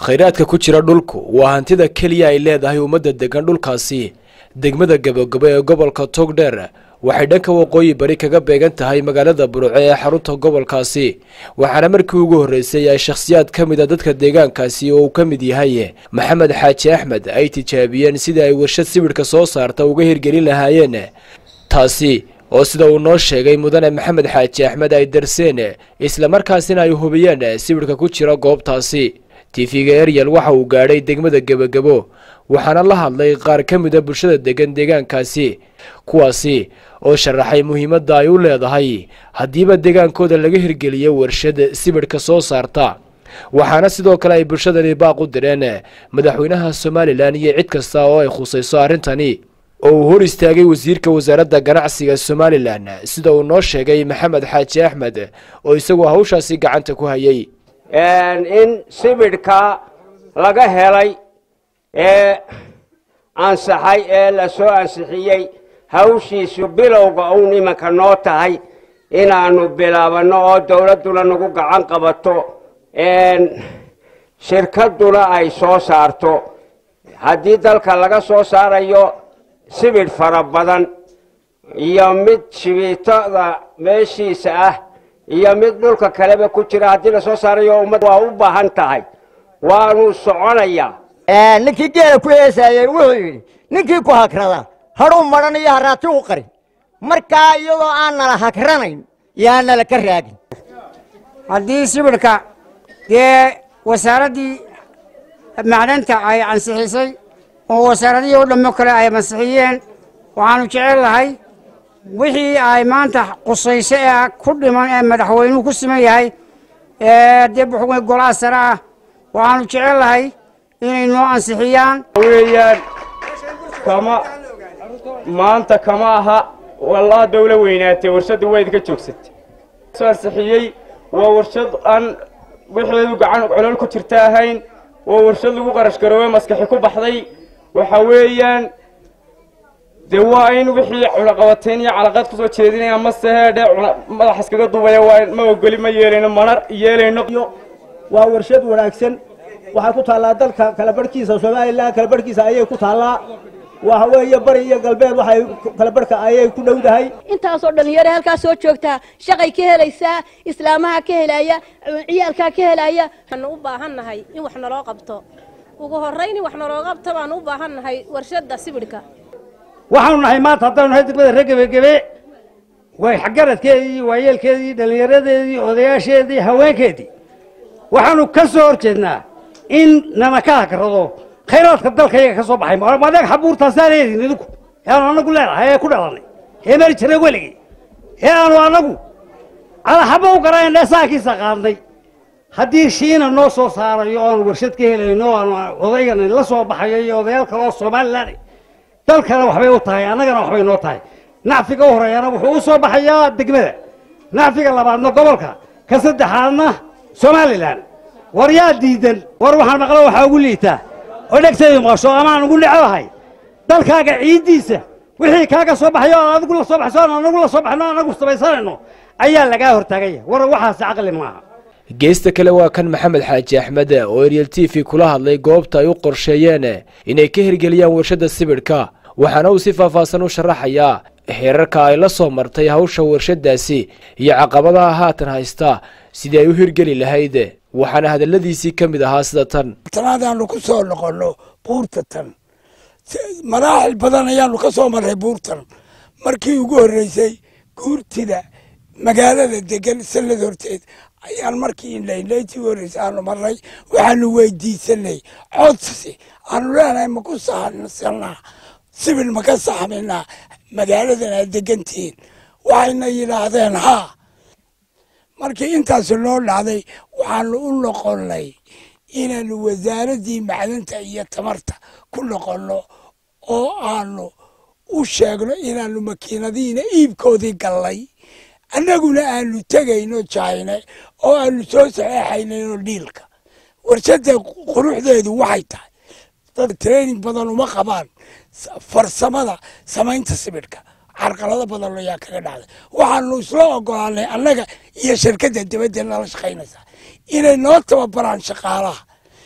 khayraadka ku jira dhulku waa hantida keliya ay leedahay ummadda degan dhulkaasi degmada gabagabo ee gobolka togdheer waxay dhanka waqooyi bari kaga beegan tahay magaalada burco ee xarunta gobolkaasi waxaana markii ugu horreysay ay shakhsiyaad ka mid a dadka deegaankaasi oo uu ka mid yahay maxamed xaaji axmed ay tijaabiyeen sidii ay warshad sibidhka soo saarta uga hirgelin lahaayeen taasi oo sida uu noo sheegay mudane maxamed xaaji axmed ay darseen islamarkaasina ay hubiyeen sibidhka ku jira goobtaasi tifiga eryal waxa uu gaadhay degmada gebagabo waxaana la hadlay qaar ka mida bulshada degan deegaankaasi kuwaasi oo sharaxay muhiimadda ay u leedahay haddiiba deegaankooda laga hirgeliyo warshad sibidhka soo saarta waxaana sidoo kale ay bulshadani baaq u direen madaxweynaha somalilan iyo cid kasta oo ay khusayso arrintani oo uu hor istaagay wasiirka wasaaradda ganacsiga somalilan sida uu noo sheegay maxamed xaaji axmed oo isaguo hawshaasi gacanta ku hayay in sibidhka laga helay ee ansaxay ee la soo ansixiyey hawshiisu bilowga uun imanka noo tahay inaannu bilaabanno oo dawladduna nagu gacan qabato shirkadduna ay soo saarto haddii dalka laga soo saarayo sibidh fara badan iyo mid shibiitada meeshiisa ah iyo mid dhulka kaleba ku jira haddii lasoo saarayo ummad waa u baahan tahay waanu soconayaa ninkii geela ku heesaayey wuxuu yidhi ninkii ku hagrada hadhuu madhan iyo haraati u qarin markaa iyadoo aan nala hagranayn yaa nala ka raagin haddii sibidhka dee wasaaraddii macdanta ay ansixisay oo wasaaradihii o dhammo kale ay ansixiyeen waxaanu jecel lahay wixii ay maanta qusayso ee ku dhiman ee madaxweynuhu ku siman yahay dee buxugay golaha sare ah waxaanu jecel lahay inay noo ansixiyaan weeyaan kama maanta kama aha wallaa dawla weynaatee warshadda waa idinka joogsatay soo ansixiyey waa warshad aan wixeedu gacan colol ku jirta ahayn waa warshad lagu qarash garoobey maskaxi ku baxday waxa weeyaan dee waa in wixii cunaqabateyn iyo calaqaad kusoo jeedinaya mase heedhe madax iskaga duubaya waa ma ogoli ma yeelayno mana yeelayno waa warshad wanaagsan waxay ku taallaa dalka kala barhkiisa somalilan kala barhkiisa ayay ku taallaa waxa weeye bari iyo galbeed waxay kala barhka ayay ku dhowdahay intaasoo dhalinyaro halkaa soo joogtaa shaqay ka helaysaa islaamaha ka helaya ciyaalkaa ka helaya waxaanu u baahan nahay in wax naloo qabto ugu horrayn in wax naloo qabto baanu u baahan nahay warshadda sibidhka waxaanu nahay maanta haddaanu nahay degmada reer gebagebe way xagaradkeedii waayeelkeedii dhallinyaradeedii odayaasheedii haweenkeedii waxaanu ka soo hor jeednaa in nana ka hagrado khayraadka dalka iyaga ka soo baxay madeeg xabuurtaasaa leedin idinku ee aanu anagu leenahay ee ku dhalanay ee mari jirnay weligii ee aanu anagu calaxaba u garanayn dheesaankiisa qaadnay haddii shiina noo soo saarayo o aanu warshad ka helayno o aanu odaygan la soo baxayo iyo odayaal kale oo somalilan dalkana waxbay u tahay annagana waxbay noo tahay nacfiga u horeeyana wuxuu u soo baxayaa degmada nacfiga labaadna gobolka ka saddexaadna somalilan war yaa diidan war waxaan maqlo waxaa ugu liitaa oo dhegtaydu maqasho amaan ugu necbahay dalkaaga ciiddiisa wixii kaaga soo baxayo aan adigu la soo baxso aan anagu la soo baxno anagu samaysanayno ayaa lagaa hortaagaya war waxaasi caqli maaha geesta kale waa kan maxamed xaaji axmed oo eryel t v kula hadlay goobta ay u qorsheeyeen inay ka hirgeliyaan warshadda sibidhka waxaana uu si faahfaahsan u sharaxayaa heerarka ay la soo martay hawsha warshaddaasi iyo caqabadaha haatan haysta sidii ay u hirgeli lahayd waxaana hadalladiisii ka mid ahaa sida tan tanaadaanu ku soo noqonno buurta tan maraaxil badan ayaanu ka soo marray buurtan markii ugu horreysay guurtida magaalada degan sanad horteed ayaan markii indhaindhayntii ugu horreysay aanu marray waxaanu weydiisanay codsi aanu leenahay ma ku saxsanaa sibil ma ka saxminaa magaaladan aad degantihiin waxayna yidhaahdeen haa markii intaasi noo dhacday waxaanu u noqonnay inaanu wasaaraddii macdanta iyo tamarta ku noqonno oo aanu u sheegno inaanu makiinadihiina iibkoodii gallay annaguna aanu tegayno jayne oo aanu soo saxeexaynayno dhiilka warshadda quruxdeedu waxay tahay dad training badan uma qabaan farsamada samaynta sibidhka carqalado badan ayaa kaga dhacday waxaanu isla ogolaanay annaga iyo shirkadda dibadda nala shaqaynaysaa inay noo tababaraan shaqaalaha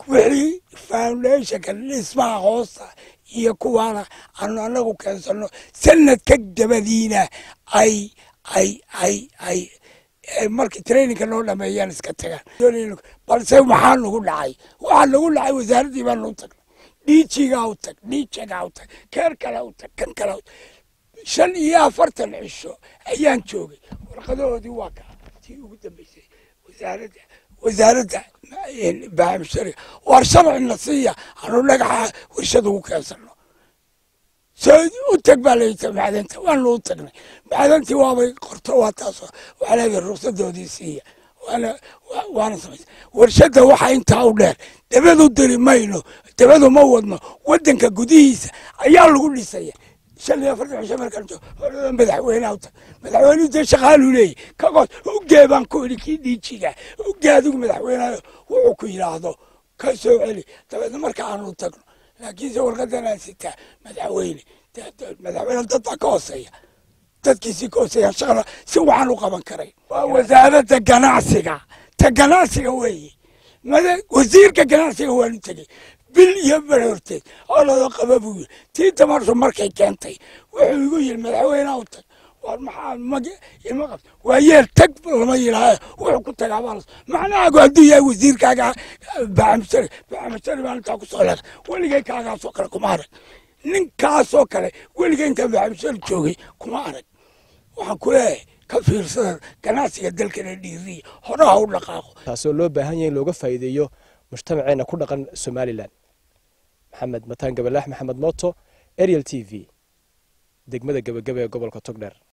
wixii foundationka dhismaha hoosta iyo kuwaana aanu anagu keensano sanadka dabadiina ay ay ay ay markii traininka noo dhameeyaan iska tagaan balse maxaa nagu dhacay waxaa nagu dhacay wasaaraddii baa noo tagnay dhiijigaa u tag dhiijagaa u tag keer kale u tag kan kale u tag shan iyo afartan cisho ayaan joogay warqadahoodii waa ka tii ugu dambeysay wasaaradda wasaaradda baamshariga war sharcina siiya anu dhagaxa warshad ugu keensano soo u tag baa layita macdanta waanu u tagnay macdantii waabay qorto waa taasoo waxaa leedahay ruqsadoodii siiya waana waana samaysa warshadda waxaa intaa u dheer dabadu diri mayno dabadu ma wadno waddanka gudihiisa ayaa lagu dhisaya shan iyo afartan cisho markaan joogo horada madaxweyneha u tag madaxweynuhu dee shaqaaluu leeyahy kagoos ugee baan ku idhi kii dhiijiga ugee adigu madaxweynaha wuxuu ku yidhaahdo ka soo celi dabeedna marka aanu tagno laakiinse warqadan aan sitaa madaxweyne madaxweyne dad baa ka hooseeya dadkiisii ka hooseeya shaqada si waxaan u qaban karay waa wasaaradda ganacsiga ta ganacsiga weeye wasiirka ganacsiga waanu tegey bil iyo barorteed oo lada qaba buu yiri tii tamartu markay keentay wuxuu igu yiri madaxweyneha u tag war maxaa mag ima qabta waa yeel tag lama yidhaaha wuxuu ku tagaa baa macnahaagu hadduu yahay wasiirkaaga bacamshari bacamshari baan intaa kusoo leeday weligay kaagaasoo kale kuma arag ninkaasoo kale weligay intaan bacamshari joogay kuma arag waxaan ku leeyahay ka fiirsada ganacsiga dalkana dhiiriya horaha u dhaqaaqo taasoo loo baahan yahay in looga faa'iideeyo mujtamaceena ku dhaqan somalilan maxamed mataan gabalaax maxamed mooto ariel t v degmada gebagaba ee gobolka togdheer